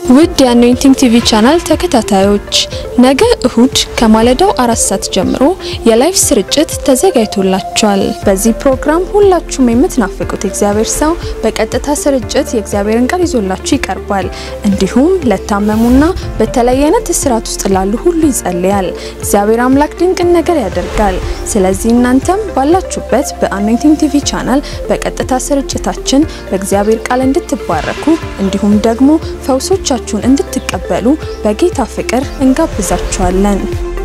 ውድ የአኖይንቲንግ ቲቪ ቻናል ተከታታዮች ነገ እሁድ ከማለዳው አራት ሰዓት ጀምሮ የላይፍ ስርጭት ተዘጋጅቶላችኋል። በዚህ ፕሮግራም ሁላችሁም የምትናፍቁት የእግዚአብሔር ሰው በቀጥታ ስርጭት የእግዚአብሔርን ቃል ይዞላችሁ ይቀርባል። እንዲሁም ለታመሙና በተለያየ አይነት እስራት ውስጥ ላሉ ሁሉ ይጸልያል። እግዚአብሔር አምላክ ድንቅን ነገር ያደርጋል። ስለዚህ እናንተም ባላችሁበት በአኖይንቲንግ ቲቪ ቻናል በቀጥታ ስርጭታችን በእግዚአብሔር ቃል እንድትባረኩ እንዲሁም ደግሞ ፈውሶቻችሁን እንድትቀበሉ በጌታ ፍቅር እንጋብዛችኋለን።